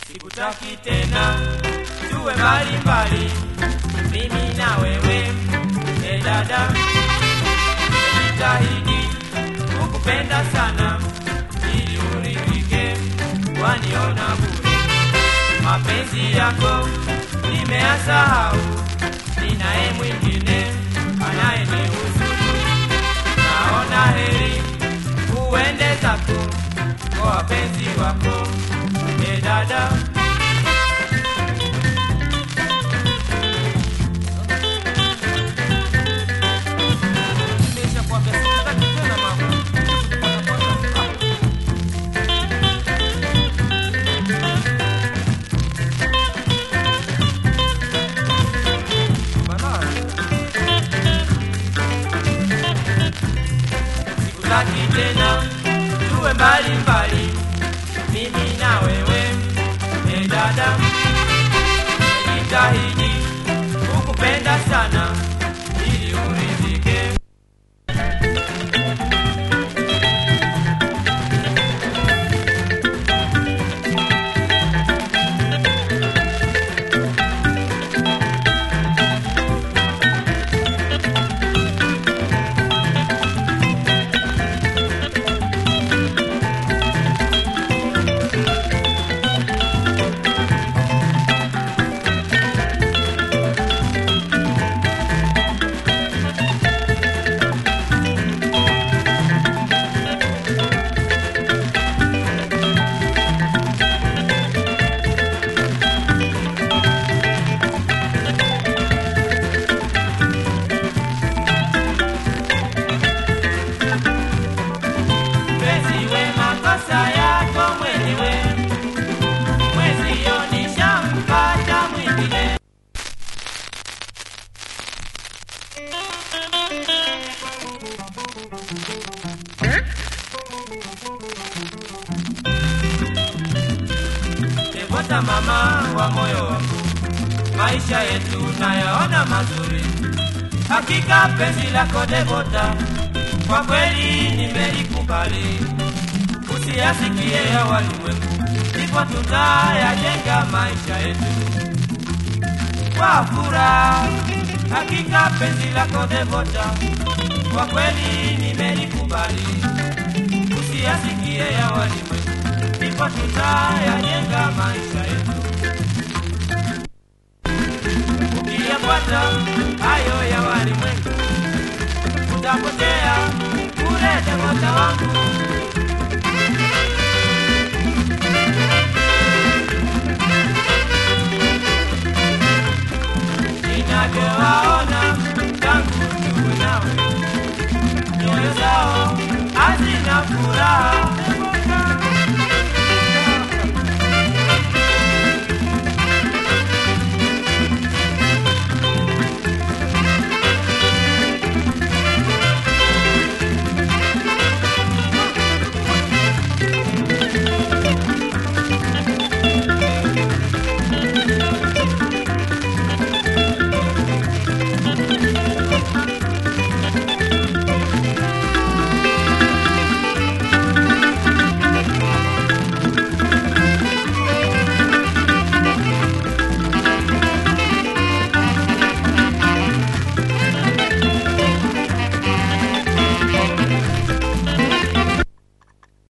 sikutaki tena tuwe mbali mbali, mimi na wewe. E dada, jitahidi kukupenda sana ili uridhike, waniona bure. Mapenzi yako nimeyasahau, ninaye mwingine anayenihusudu. Naona heri uende zako kwa wapenzi wako, e dada. Nimeshakwambia sikutaki tena mama. Sikutaki tena tuwe mbali mbali, mimi na wewe. E dada, jitahidi kukupenda sana ili uridhike. Mpenziwe makosa yako mwenyewe, mwezio nishampata mwingine. Devota mama wa moyo wangu, maisha yetu nayaona mazuri, hakika penzi lako Devota, kwa kweli nimelikubali. Usiyasikie ya walimwengu, ndipo tutayajenga maisha yetu kwa furaha. Hakika penzi lako Devota, kwa kweli nimelikubali. Usiyasikie ya walimwengu, ndipo tutayajenga maisha yetu. Ukiyafuata hayo ya walimwengu, utapotea bure Devota wangu.